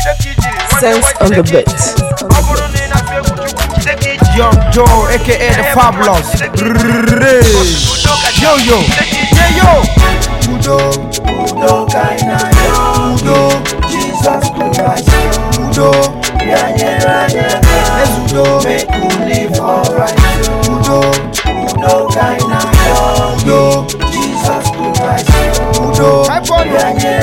Sense on the beat. Young Joe, aka the Fabulous. Rrrr. Yo yo, yeah yo. Udo, Udo kaina yo Udo, Jesus Christ Udo, yanye ranye Udo, make you live alright Udo, Udo kaina yo Udo, Jesus Christ Udo, yanye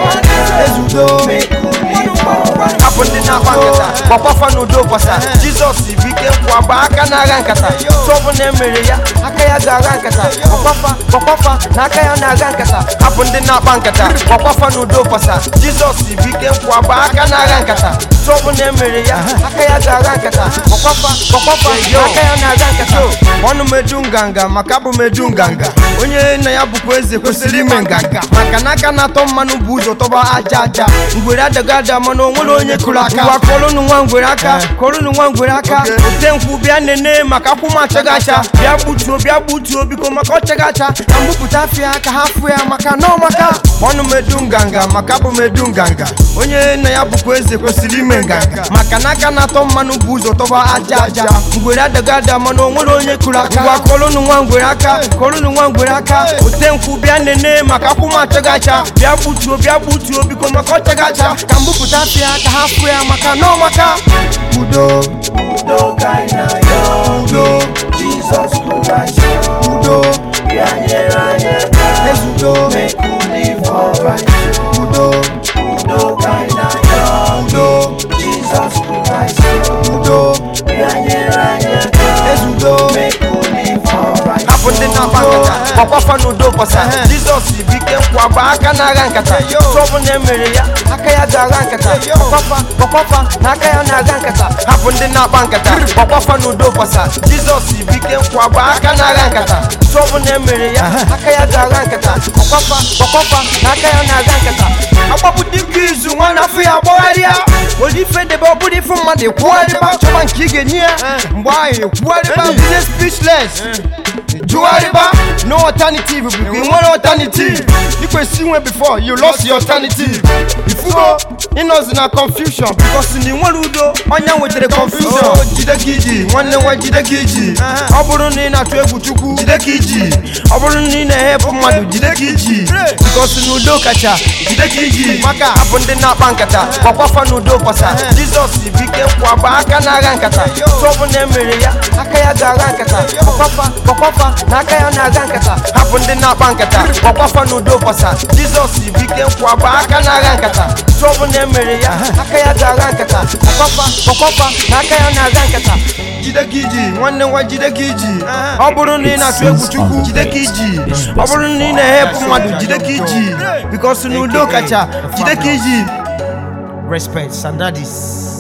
ranye Udo, make you live alright Hapụ ndị na-akpa nkata gbakwafa n'udo kwasa Jizọs bụ ike nkwụ agba aka na-agha nkata sọbụ na emere ya aka ya ga-agha nkata gbakwafa gbakwafa na aka ya na-agha nkata hapụ ndị na-akpa nkata gbakwafa n'udo kwasa Jizọs bụ ike nkwụ agba aka na-agha nkata sọbụ na emere ya aka ya ga-agha nkata gbakwafa gbakwafa na aka ya na-agha nkata ọnụ meju nganga maka abụ meju nganga onye nna ya bụkwa eze kwesịrị ime nganga maka na aka na-atọ mmanụ bụ ụzọ tọba aja aja ngwere adaga ada mana o nwere onye kụrụ aka ngwa kọrụnụ nwa ngwere aka kọrụnụ nwa ngwere aka ote nkwụ bịa nene maka akwụ m achaghị acha bịa gbutuo bịa gbutuo biko maka ọchaghị acha ka mbupụta afịa ka ha fụ ya maka na ọmaka ọnụ medu nganga maka bụ medu nganga onye nna ya bụkwa eze kwesịrị ime nganga maka na aka na-atọ mmanụ bụ ụzọ tọba aja aja ngwere adaga ada mana o nwere onye kụrụ aka ngwa kọrụnụ nwa ngwere aka kọrụnụ nwa ngwere aka ote nkwụ bịa nene maka akwụ m achaghị acha bịa gbutuo bịa gbutuo biko maka ọchaghị acha ka mbupụta afịa ka ha fụ ya maka na ọmaka Udo, Udo kaina yo Udo, Jesus Christ Udo, yanye ranye Udo, make you live alright Udo, Udo kaina yo Udo, Jesus Christ Udo, yanye ranye Udo, make you live alright hapụ ndị na-akpa nkata gbakwafa n'udo kwasa jizọs bụ ike nkwụ agba aka na-agha nkata sọbụ na emere ya aka ya ga-agha nkata gbakwafa gbakwafa na aka ya na-agha nkata hapụ ndị na-akpa nkata gbakwafa n'udo kwasa jizọs bụ ike nkwụ agba aka na-agha nkata sọbụ na emere ya aka ya ga-agha nkata gbakwafa gbakwafa na aka ya na-agha nkata agbapụ dịka izu nwa na afọ ya agbagharịa were ife debe ọ bụrụ ife mmadụ ekwugharịba chọba nke ị ga-enye ya mgbe ahụ ekwugharịba bize speechless jụgharịba no alternative bụ ị nwere alternative ikwesị inwe before you lost your alternative ifugo ịnọzi na confusion because na ị nwere udo onye nwetara confusion jide ka iji nwanne nwa jide ka iji ọ bụrụ na ị na-atụ egwu chukwu jide ka iji ọ bụrụ na ị na-ehepụ mmadụ jide ka iji because na udo kacha jide ka iji maka hapụ ndị na-akpa nkata gbakwafa na udo kwasa jizọs bụ ike nkwụ agba aka na-agha nkata sọbụ na emere ya aka ya ga-agha nkata gbakwafa gbakwafa na aka ya na-aga nkata hapụ ndị na-akpa nkata gbakwafa na udo kwasa jizọs bụ ike nkwụ agba aka na-agha nkata sọbụ na emere ya aka ya ga-agha nkata gbakwafa gbakwafa na aka ya na-aga nkata jide ka iji nwanne nwa jide ka iji ọ bụrụ na ị na-atụ egwu chukwu jide ka iji ọ bụrụ na ị na-ehepụ mmadụ jide ka iji bikos na udo kacha jide ka iji respect sandadis